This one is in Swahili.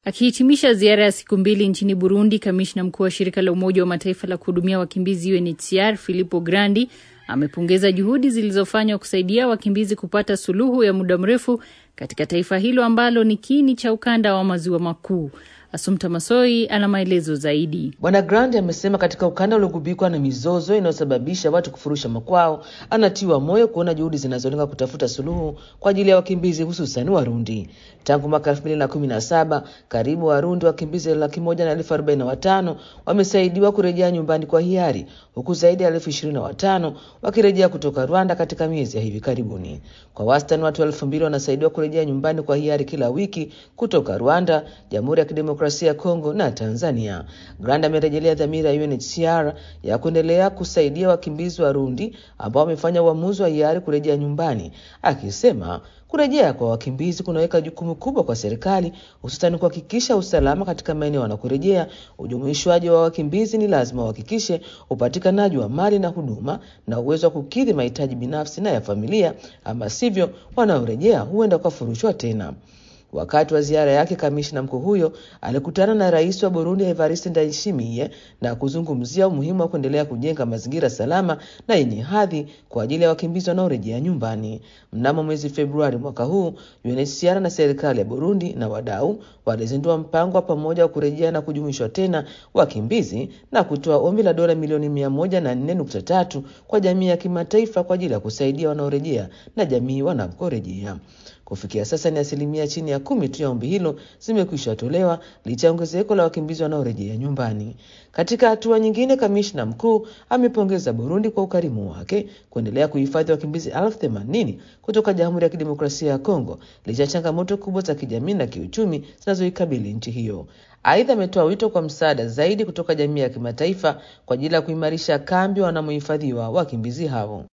Akihitimisha ziara ya siku mbili nchini Burundi, kamishna mkuu wa shirika la Umoja wa Mataifa la kuhudumia wakimbizi UNHCR Filippo Grandi amepongeza juhudi zilizofanywa kusaidia wakimbizi kupata suluhu ya muda mrefu katika taifa hilo ambalo ni kiini cha ukanda wa maziwa makuu. Asumta Masoi ana maelezo zaidi. Bwana Grandi amesema katika ukanda uliogubikwa na mizozo inayosababisha watu kufurusha makwao, anatiwa moyo kuona juhudi zinazolenga kutafuta suluhu kwa ajili ya wakimbizi hususan Warundi. Tangu mwaka elfu mbili na kumi na saba karibu Warundi wakimbizi laki moja na elfu arobaini na watano wamesaidiwa kurejea nyumbani kwa hiari huku zaidi ya elfu ishirini na watano wakirejea kutoka Rwanda katika miezi ya hivi karibuni. Kwa wastani watu elfu mbili wanasaidiwa kurejea nyumbani kwa hiari kila wiki kutoka Rwanda, Jamhuri ya Kidemokrasia ya Kongo na Tanzania. Grandi amerejelea dhamira ya UNHCR ya kuendelea kusaidia wakimbizi Warundi ambao wamefanya uamuzi wa hiari kurejea nyumbani, akisema kurejea kwa wakimbizi kunaweka jukumu kubwa kwa serikali, hususani kuhakikisha usalama katika maeneo wanakorejea. Ujumuishwaji wa wakimbizi ni lazima uhakikishe upatikanaji wa mali na huduma na uwezo wa kukidhi mahitaji binafsi na ya familia, ama sivyo wanaorejea huenda wakafurushwa tena. Wakati wa ziara yake, kamishna mkuu huyo alikutana na rais wa Burundi Evariste Ndayishimiye na kuzungumzia umuhimu wa kuendelea kujenga mazingira salama na yenye hadhi kwa ajili ya wakimbizi wanaorejea nyumbani. Mnamo mwezi Februari mwaka huu, UNHCR na serikali ya Burundi na wadau walizindua mpango wa pamoja wa kurejea na kujumuishwa tena wakimbizi na kutoa ombi la dola milioni mia moja na nne nukta tatu kwa jamii ya kimataifa kwa ajili ya kusaidia wanaorejea na jamii wanakorejea. Kufikia sasa ni asilimia chini ya kumi tu ya ombi hilo zimekwisha tolewa licha ya ongezeko la wakimbizi wanaorejea nyumbani. Katika hatua nyingine, kamishna mkuu amepongeza Burundi kwa ukarimu wake kuendelea kuhifadhi wakimbizi elfu themanini kutoka Jamhuri ya Kidemokrasia ya Kongo licha ya changamoto kubwa za kijamii na kiuchumi zinazoikabili nchi hiyo. Aidha, ametoa wito kwa msaada zaidi kutoka jamii ya kimataifa kwa ajili ya kuimarisha kambi wanamohifadhiwa wakimbizi hao.